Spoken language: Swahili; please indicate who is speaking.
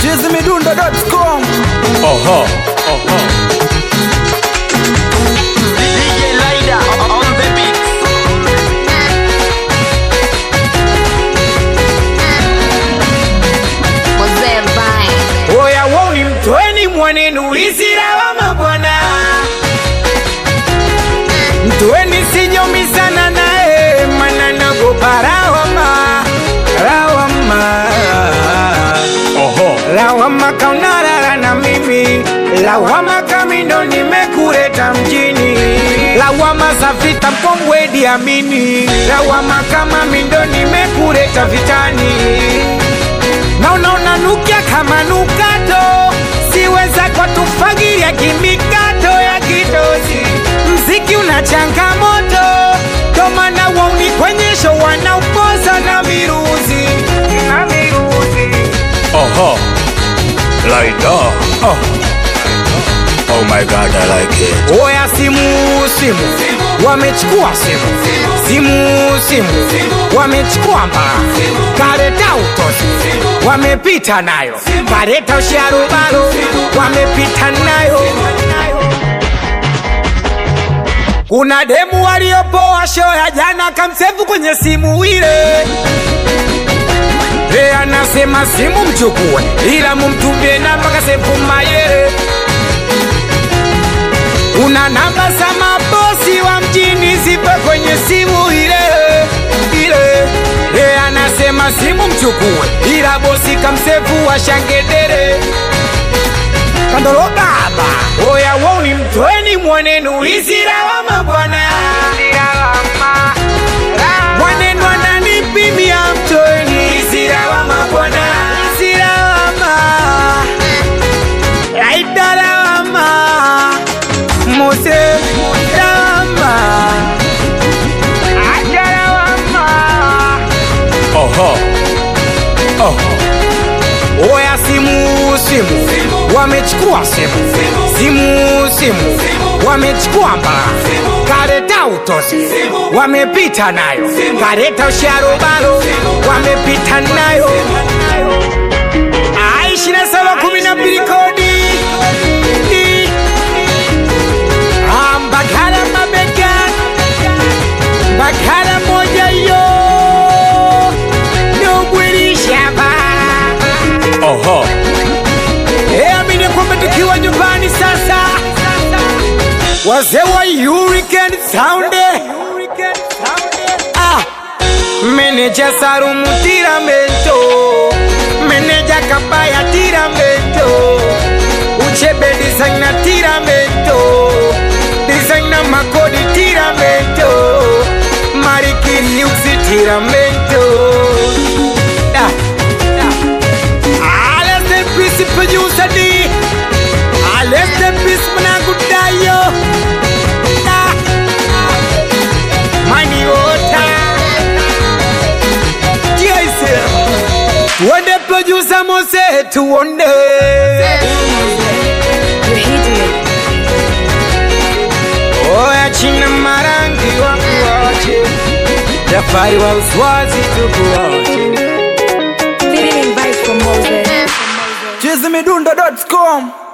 Speaker 1: chizimidundo.com
Speaker 2: Oho, oho.
Speaker 3: DJ Lida on the beat.
Speaker 4: Mzee Vine.
Speaker 5: Oya woni mtweni mwanenu isirawama bwana mtweni sinyomizana naye mana nagopa rawama rawama
Speaker 2: Oho.
Speaker 5: lawama kaunarara na mimi lawama kamindo nimekureta mjini lawama za vita mkongwedi amini lawama kama mindo nimekureta vitani na unaona nukia kama nukato siweza kwa tufagiria kimikato ya kitosi mziki una changamoto tomana wauni kwenye show wanaupoza na miruzi na miruzi
Speaker 2: Oho. Laida. Oh. Oh my god, I like it.
Speaker 5: oya simu simu wamechukua simu simu simu wamechukua mbaa kareta utosi wamepita nayo kareta usharubalo wamepita nayo kuna demu waliopoa show ya jana kamsefu kwenye simu ile Hey, anasema simu mchukue ila mumtumie namba kasefu mayere una namba za mabosi wa mjini zipo kwenye simu ile ile e, anasema simu mchukue ila bosi kamsefu wa shangedere kandolo baba oya woni mtweni mwanenu isirawama bwana mwanenu ananipimia mtweni isirawama bwana isirawama aidarawama mose rawama ajarawama
Speaker 2: Oho. Oho.
Speaker 5: oya simu simu wamechukua simu simu simu wamechukua mbaa kareta utosi wamepita nayo kareta usharobalo wamepita nayo aishina saba kumi na mbili kodi Di. Ah, mbagala mabega mbagala moja yo nogwirishaba
Speaker 2: Oho.
Speaker 5: Eh, amini kwamba tukiwa nyumbani sasa, wazee wa Hurricane Sound, ah, meneja Sarumu Tiramento, meneja Kabaya Tiramento, Uchebe designer Tiramento, designer Makodi Tiramento, Marikiri Uzi Tiramento, ah, ah. Alles den Peace producer D Alles den Peace mwanangu Dayo Ah. Mani Ota Yes Tuone producer Mose tuone Oya china marangi wangu wache Jafari wa uswazi tukuwache
Speaker 1: chizimidundo.com